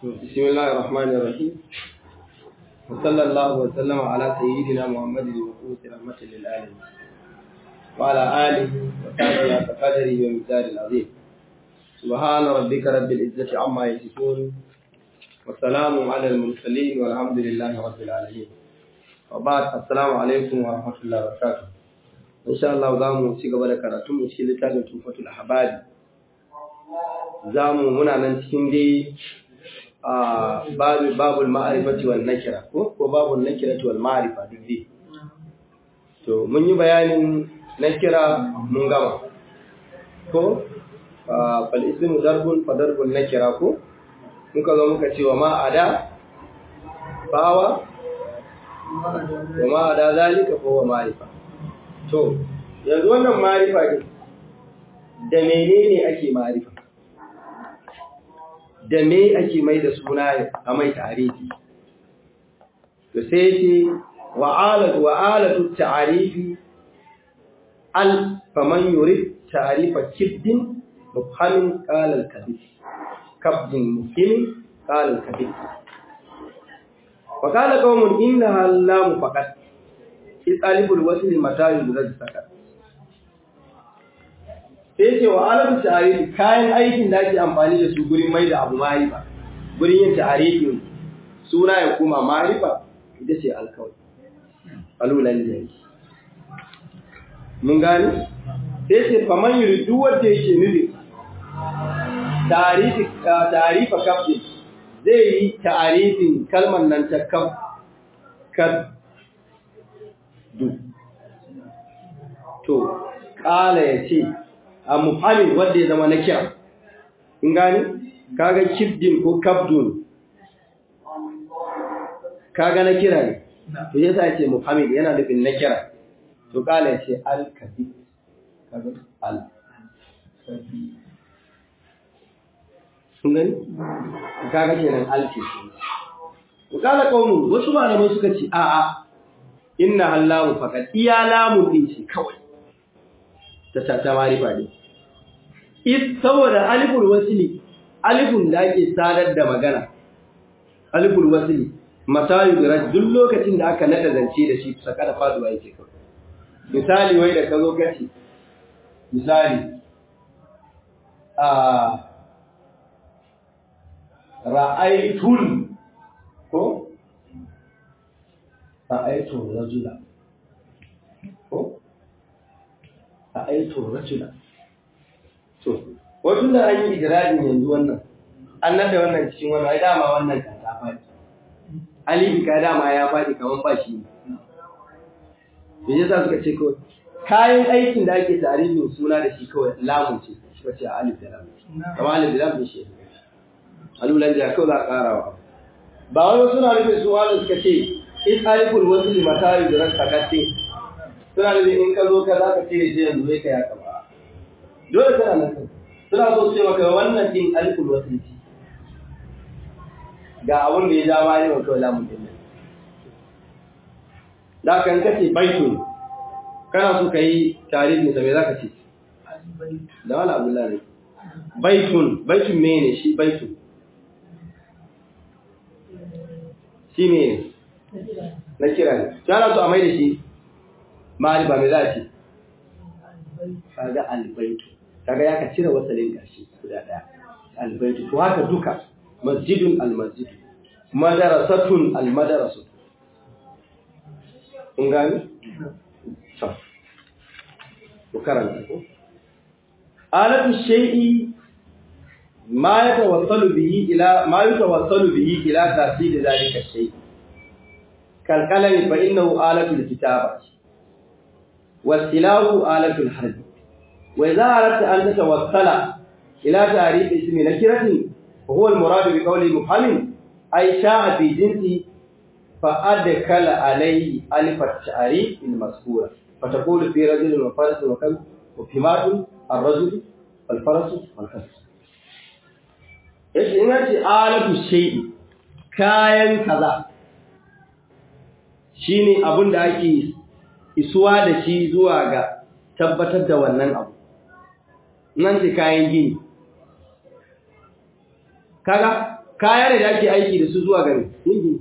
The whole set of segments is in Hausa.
بسم الله الرحمن الرحيم وصلى الله وسلم على سيدنا محمد المبعوث رحمة للعالمين وعلى آله وصحبه وقدره ومثال العظيم سبحان ربك رب العزة عما يصفون والسلام على المرسلين والحمد لله رب العالمين وبعد السلام عليكم ورحمة الله وبركاته إن شاء الله زامو ci gaba da karatu mu cikin littafin Tufatul Ahbab zamu muna nan cikin dai babu babul ma'rifati wan nakira ko ko babul nakirati wal ma'rifa duk dai to mun yi bayanin nakira mun gama ko fal ismu darbun fa darbun nakira ko muka zo muka ce wa ma ada bawa wa ma ada zalika fa wa ma'rifa to yanzu wannan ma'rifa din da menene ake ma'rifa da me ake mai da suna a mai tarihi to sai ce wa'alatu wa'alatu ta'arifi al faman yurid ta'arifa kiddin mufhamin qala al-kadhib kabdin mufhimin qala al-kadhib wa qala qaumun innaha lam faqat isalibul wasl mata yurad sakat sai ce wa alamun ta'arifi kayan aikin da ake amfani da su gurin mai da abu marifa gurin yin ta'arifin suna ya kuma marifa ita ce alkawai alulan jari mun gani sai ce faman yuri duk wanda yake nufi ta'arifa kafin zai yi ta'arifin kalmar nan ta kaf kad du to kala ya ce a muhammin wanda ya zama na kira in gani kaga kibdin ko kabdun kaga na kira ne to yasa ya ce muhammin yana nufin na kira to kala ya ce al-kabi kaga al-kabi sun gani kaga kenan al-ke to kala kaumu wasu malamai suka ce a'a inna hallahu faqat iya lamun din shi kawai ta ta marifa ne is saboda aliful wasli alifun da ake sadar da magana aliful wasli matayu da duk lokacin da aka nada zance da shi saka da faduwa yake kawai misali wai da ka zo kace misali a ra'aytul ko ra'aytul rajula ko a aito rajula to wato da an yi idrarin yanzu wannan an nada wannan cikin wannan ai dama wannan kan ta faɗi alibi ka dama ya faɗi kaman ba shi ne me yasa suka ce ko kayan aikin da ake tarihin suna da shi kawai lamun ce suka ce alif da lam kamar alif da lam ne shi alulan da kawai za a karawa ba wani suna nufin su wani suka ce is aliful wasli matari da rasa kace suna da in ka zo ka za ka cire shi yanzu zai ka ya kaba dole tana nan suna so su ce maka wannan din alkul wasiti ga abin da ya ja bayan wa kawai lamun din nan da kan kace baitun kana so ka yi tarihin sa me za ka ce da wala abdullahi baitun baitun mene shi baitun shi ne na kira ne kana so a mai da shi ma'arifa mai za a ce kaga albaitu kaga ya ka cire wasalin gashi guda daya albaitu to haka duka masjidun almasjid madarasatun almadarasu kun gani to ku karanta ko alatu shay'i ma yatawassalu bihi ila ma yatawassalu bihi ila tasdid zalika shay kalkalami fa innahu alatul kitabah والسلاح آلة الحرب وإذا أردت أن تتوصل إلى تعريف اسم نكرة وهو المراد بقول مفهم أي شاء في جنسه فأدخل عليه ألف التعريف المذكورة فتقول في رجل وفرس وكلب وفيمات الرجل والفرس والكلب إيش إنها آلة الشيء كاين كذا shine abun da ake isuwa da shi zuwa ga tabbatar da wannan abu nan ce kayan gini kaga kaya ne da ake aiki da su zuwa gari yin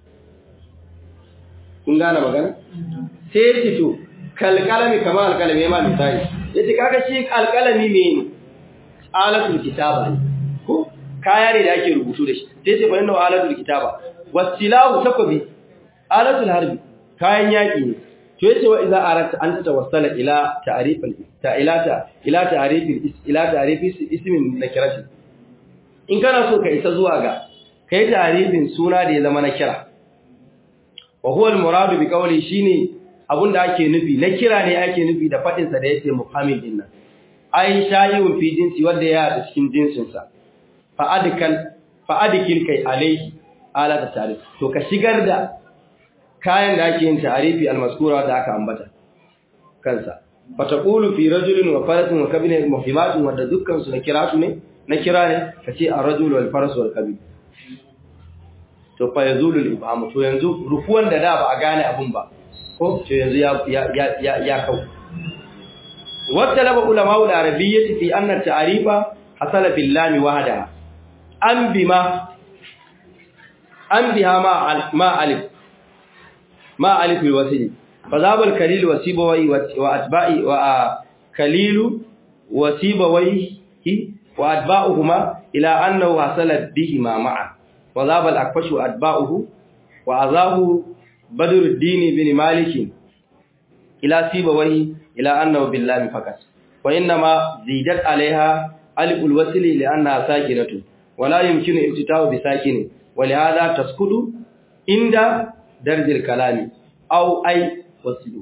kun gane magana sai ya ce to kalkalami kamar alkalami ma misali ya ce kaga shi alkalami me ne alatul kitaba ne ko kaya ne da ake rubutu da shi sai ce fa inna alatul kitaba wasilahu takbi alatul harbi kayan yaki ne to yace wa idza arata an tawassala ila ta'rif ta ila ta ila ta'rif ila ta'rif ismin nakirati in kana so ka isa zuwa ga kai ta'rifin suna da ya zama nakira wa huwa al-murad bi qawli shine abunda ake nufi nakira ne ake nufi da fadin sa da yace muhammad din nan ai shayun fi jinsi wanda ya da cikin jinsin sa fa adkal fa adkil kai alai ala ta ta'rif to ka shigar da kayan da ake yin ta'arifi al-mazkura da aka ambata kansa fataqulu fi rajulin wa farasin wa kabin muhimmatun wanda dukkan su na kira su ne na kira ne kace ar-rajul wal faras wal kabin to fa yazulu al-ibham to yanzu rufuwan da da ba a gane abun ba ko to yanzu ya ya ya ya kau wattalaba ulama al-arabiyyah fi anna at-ta'rifa hasala bil lam wahdaha an bima an biha ma ma alif ما ألف الوسيل فذهب الكليل وسيبويه وأتباعي وكليل وسيبويه وأتباعهما إلى أنه حصل بهما معا وذهب الأكفش وأتباعه وعذاب بدر الدين بن مالك إلى سيبويه إلى أنه بالله فقط وإنما زيدت عليها ألف الوسيل لأنها ساكنة ولا يمكن ابتتاء بساكن ولهذا تسكت عند darjil kalami au ai wasilu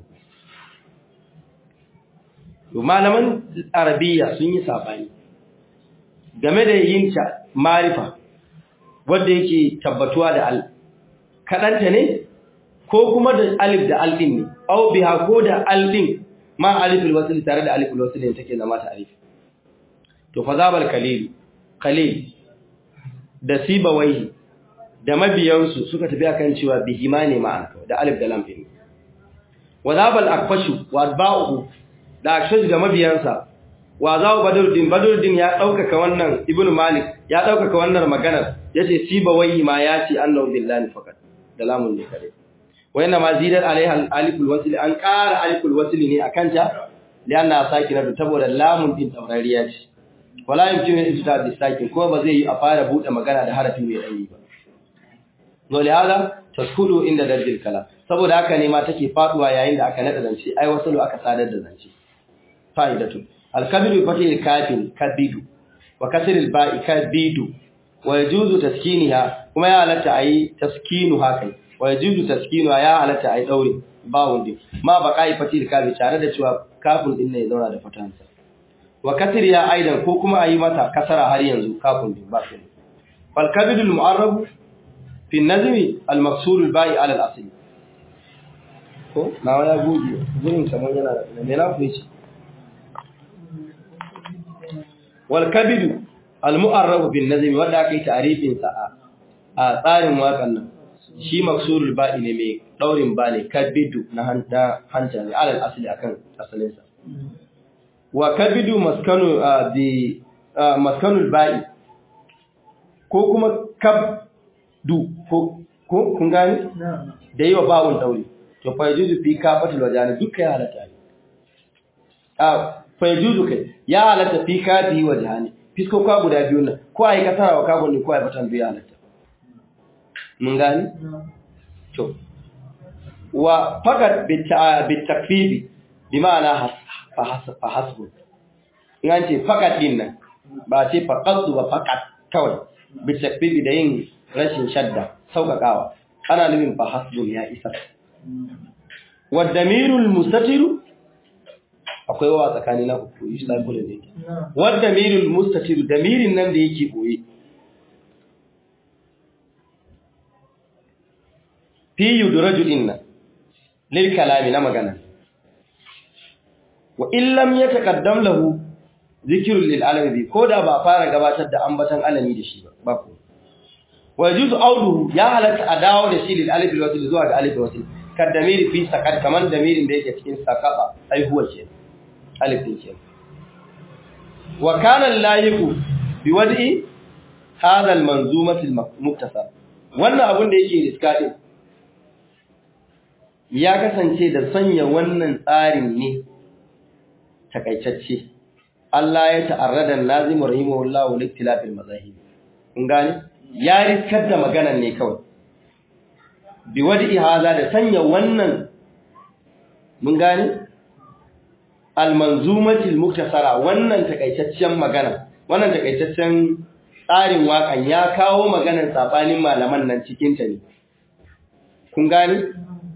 malaman arabiya sun yi sabani game da yin ta marifa wanda yake tabbatuwa da al kadanta ne ko kuma da alif da al din ne au biha ko da al din ma aliful wasl tare da aliful wasl ne take zama ta alif to fa zabal kalil kalil da sibawaihi da mabiyansu suka tafi akan cewa bihima ne ma'ana da alif da lam din wa zabal akfashu wa atba'uhu da akfashu da mabiyansa wa zawu badruddin badruddin ya daukaka wannan ibnu malik ya daukaka wannan maganar yace sibawai ma yace annahu billahi fakat da lamun ne kare wa inna ma zidat alaiha aliful wasl an qara aliful wasl ne akan ta lianna sakinatu saboda lamun din taurariya ce wala yumkinu ijtihad bisakin ko ba zai yi a fara bude magana da harafi mai dani ba dole hada taskudu inda darjil kala saboda haka ne ma take faduwa yayin da aka nada zance ai wasalu aka sadar da zance fa'idatu al-kabidu fatil kafin kabidu wa kasr al-ba'i kabidu wa yajuzu taskiniha kuma ya halatta ayi taskinu haka wa yajuzu taskinuha ya halatta ayi daure bawun din ma baqai fatil kafi tare da cewa kafin din ne ya zauna da fatansa wa kasr ya aidan ko kuma ayi mata kasara har yanzu kafin din ba shi fal kabidu al-mu'arrab في النظم المقصور الباقي على الاصل ko nawa ya goge gurin kamar yana da me na kuce wal kabid al mu'arrab bin nazm wanda aka yi ta'rifin sa a tsarin wakan nan shi maksurul ba'i ne mai daurin ba ne kabidu na hanta hanta ne alal asli akan asalin sa wa kabidu maskanu bi maskanul ba'i ko kuma kab du ko ko kun gani da yi wa bawun dauri to fa yajuzu fi kafatul wajani duka ya halatta a fa yajuzu kai ya halatta fi kafi wajani fisko ka guda biyu nan ko ai kasara wa kabon ne ko ai batan biyu ya halatta mun gani to wa faqat bi takfifi bi ma'ana fa hasbu in an ce faqat din nan ba ce faqat ba faqat kawai bi takfifi da yin rashin shadda sauƙaƙawa ana nufin fa hasbun ya isa wa damirul mustatiru akwai wa tsakani na ku yi sai kula ne wa damirul mustatiru damirin nan da yake boye fi yudraju inna lil kalami na magana wa in lam yataqaddam lahu zikrul lil alami ko da ba fara gabatar da ambatan alami da shi ba ba ko wa yajuzu auduhu ya halatta a dawo da shi lil alif wal wasl zuwa ga alif wal wasl kad damiri fi sakat kaman damirin da yake cikin sakaba ai huwa ce alif din ce wa kana layiqu bi wad'i hadha al-manzumatil muktasar wannan abun da yake riska din ya kasance da sanya wannan tsarin ne takaitacce Allah ya ta'arrada lazim rahimahullahu liktilafil mazahib kun gane ya riskar da maganan ne kawai bi wadi hada da sanya wannan mun gane al-manzumatil muktasara wannan takaitaccen magana wannan takaitaccen tsarin wakan ya kawo maganar sabanin malaman nan cikin ta ne kun gane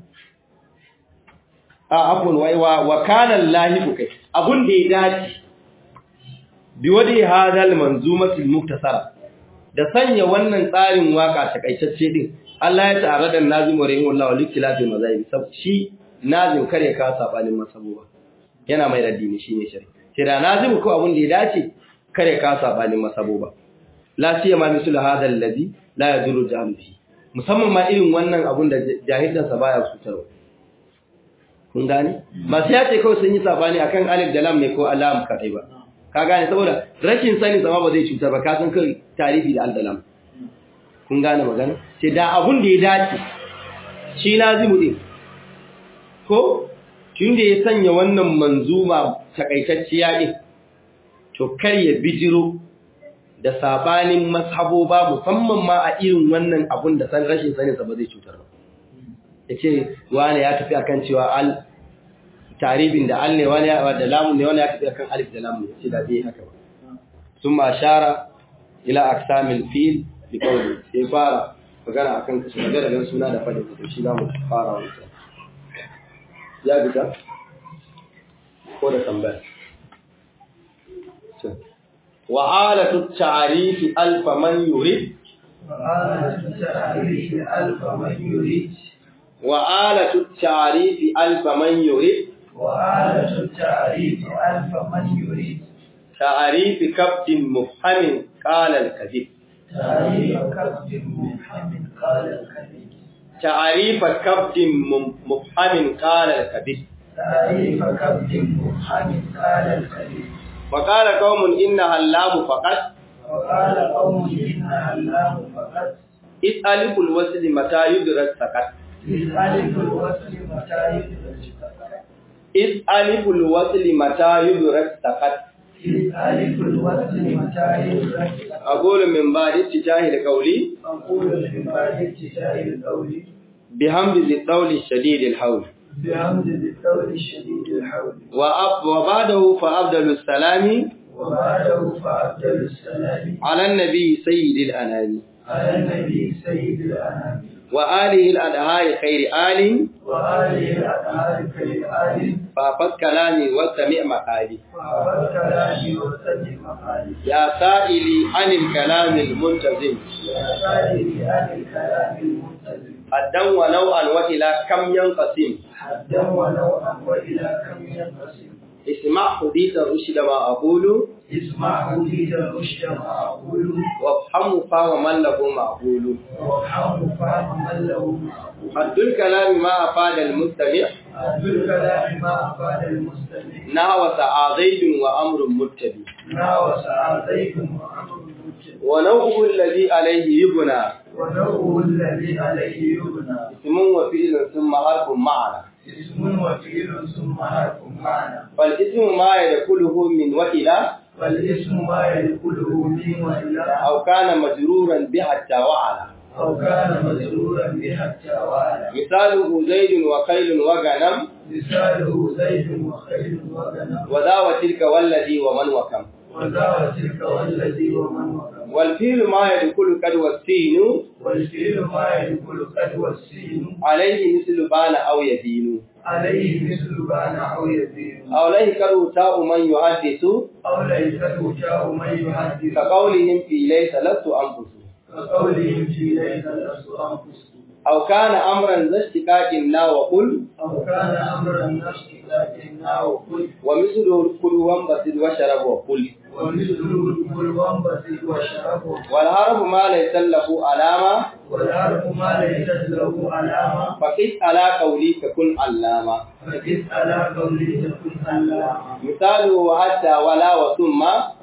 a abun waiwa wa kana lahibu kai abun da ya dace bi wadi hadal manzumatul muktasara da sanya wannan tsarin waka takaitacce din Allah ya tsara da nazimu rahimahullahu likilafi mazhabi sab shi nazim kare ka sabanin masabuwa yana mai raddi ne shine shari sai da nazimu ko abun da ya dace kare ka sabanin masabuwa la siyama misul hadal ladhi la yaduru jahlu fi musamman ma irin wannan abun da jahilin sa baya cutarwa kun gane masu yace kawai sun yi sabani akan alif da lam ne ko alam kadai ba ka gane saboda rashin sani sama ba zai cutar ba ka san kai tarihi da aldalam kun gane magana sai da abun da ya dace shi lazimu din ko tun da ya sanya wannan manzuma takaitacciya din to kar ya bijiro da sabanin mashaboba musamman ma a irin wannan abun da san rashin sani sa ba zai cutar ba yace wani ya tafi akan cewa al taribin da al ne wani da lamun ne wani ya tafi akan alif da lamun ce da bai haka ba summa ashara ila aqsamil fil bi qawli sai fara magana akan kashi magana da suna da fadin to shi zamu fara wannan ya bita ko da tambaya wa alatu ta'rif alf man yurid wa alatu ta'rif alf man yurid وآلة التعريف ألف من يريد وآلة التعريف ألف من يريد تعريف كبد مفهم قال الكذب تعريف كبد مفهم قال الكذب تعريف كبد مفهم قال الكذب تعريف كبد مفهم قال الكذب وقال قوم إنها اللام فقط وقال قوم إنها اللام فقط إذ ألف الوصل متى يدرك سقط إذ ألف الوصل متى يدرك سقط إذ ألف الوصل متى يدرك سقط إذ ألف الوصل متى يدرك سقط أقول من بعد اتجاه القول أقول من بعد اتجاه القول بحمد ذي الطول الشديد الحول بحمد القول الشديد الحول وأب وبعده فأفضل السلام وبعده فأفضل السلام على النبي سيد الأنام على النبي سيد الأنام وآله الأدهار خير آل وآله الأطهار كالآل فافت كلامي واستمع مقالي وعبد كلامي وسجل مقالي يا سائلي عن الكلام المنتظم يا سائلي عن الكلام المنتظم حدا ونوعا وإلى كم ينقسم حدا ونوعا وإلى كم ينقسم اسمع حديث الرشد ما أقول اسمع حديث الرشد ما أقول وافهم فهم من له معقول وافهم فهم من له معقول حد الكلام ما أفاد المستمع حد الكلام ما أفاد المستمع نحو سعى زيد وأمر متبع ناوى سعاديكم وأمر مجد ونوعه الذي عليه يبنى ونوع الذي عليه يبنى اسم وفعل ثم حرف معنى اسم وفعل ثم حرف معنى فالاسم ما يدخله من وإلى والاسم ما يدخله من وإلى أو كان مجرورا بحتى وعلى أو كان مسرورا بحتى وعلى مثاله زيد وخيل وغنم مثاله زيد وخيل وغنم وذا وتلك والذي ومن وكم وذا تلك والذي ومن وكم والفيل ما يدخل قد والسين والفيل ما يدخل قد والسين عليه مثل بان أو يدين عليه مثل بان أو يزيد أو ليه قد تاء من يحدث أو ليس جاء من يحدث كقولهم في ليس لست أنفس كقولهم في ليس لست أنفس أو كان أمرا ذا اشتقاق لا وقل أو كان أمرا نفسي لكنه قل ومثله الكل وانبسط وشرب وقل ومثله كل وانبسط وشربه والحرف ما ليس له علامة والحرف ما ليست له علامة فقس على قولي ككن علامة فقس على قولي تكن علامة مثاله حتى ولا وثم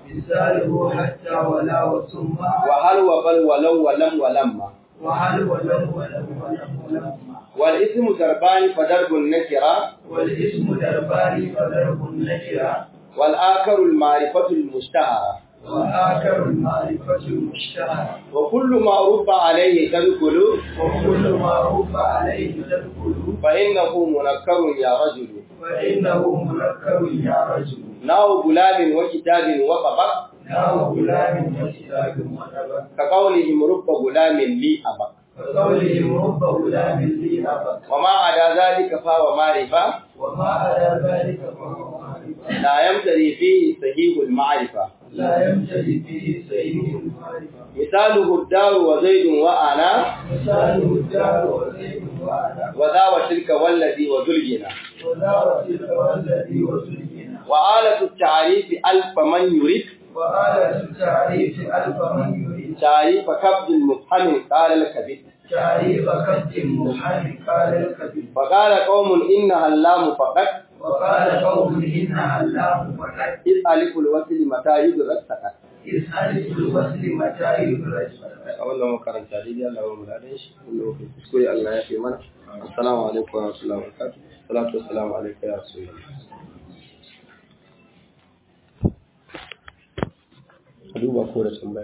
مثاله حتى ولا وثم وهل وبل ولو ولم ولما وهل ولم ولم ولم ولم والاسم ضربان فضرب النكرة والاسم دربان فضرب النكرة والآخر المعرفة المشتهرة وآخر المعرفة المشتهرة وكل ما رب عليه تدخل وكل ما رب عليه تدخل فإنه منكر يا رجل فإنه منكر يا رجل ناو غلام وكتاب وطبق نار غلام وكتاب وتبع كقولهم رب غلام لي أبق وقولهم رب غلام لي أبا وما عدا ذلك فهو معرفة وما على ذلك فهو معرفة لا يمتري فيه صحيح المعرفة لا يمتلئ به سيد المعرفة مثاله الدار وزيد وأنا مثاله الدار وزيد وأنا وذا وتلك والذي وذو الجنى ودار تلك والذي وزينا وآلة التعريف ألف من يريد وآلة التعريف ألف من يريد تعريف كبد المفهم قال الكبد تعريف كد محن قال الكبير وقال قوم إنها اللام فقط وقال قوم إنها اللام فقط إذ ألف الوصل متى يدرك سقط إذ ألف الوصل متى يدرج a wannan makaranta daidai Allah wa muladin shi wanda muke kuskure Allah ya fi mana assalamu alaikum wa rahmatullahi wa barakatuh salatu wassalamu alayka ya rasulullah ka duba ko da tambaya